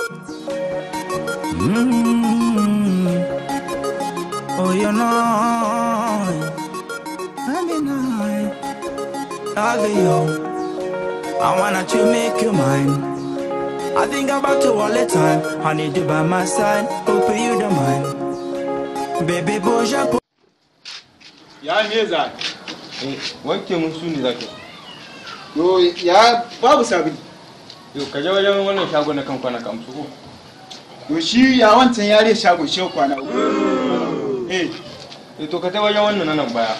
Mm. Oh, you know, I mean, I love you. I wanna to make you mine. I think about you all the time. I need you by my side. Hope you don't mind. Baby, boja, ya me za Eh, wanke mun su ne za ka yo ya babu sabili yau ka je wajen wannan shago na kan kwana ka amsu ko yo shi ya wancan yare shago shi kwana uku eh eh to ka je wajen wannan na nan baya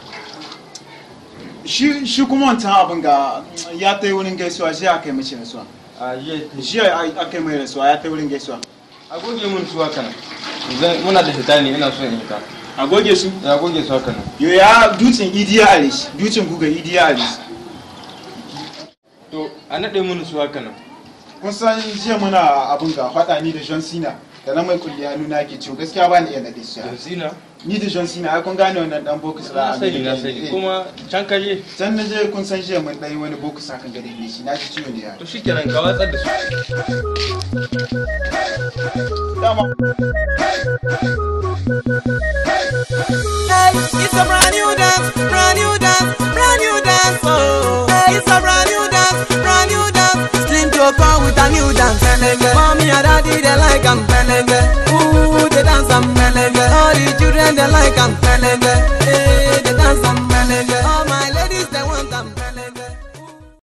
shi shi kuma wancan abin ga ya ta yi wurin gaisuwa shi aka yi mace rasuwa a je shi aka yi mai rasuwa ya ta yi wurin gaisuwa a goge mun su haka nan zan muna da fita ne ina so in yi ta a goge su ya goge su haka nan yo ya dutsen idiya a rishi dutsen guga idiya a rishi to a naɗe mun su haka nan kun san jiya muna abin ga faɗa ni da john cena da na mai kulli hannu na ke ciwo gaskiya ba ni iya naɗe su da sina ni da john cena ai kun gane wannan dan bokus na ra sani na sani kuma can ka je can na je kun san jiya mun ɗan yi wani bokus akan gare ni shi na ji ciwo ne ya to shikenan ka watsar da su dama Hey, it's a brand new dance, brand new dance, brand new dance. Oh, hey, it's a brand new dance, brand new dance. Slim to come with a new dance. Mommy and daddy they like 'em.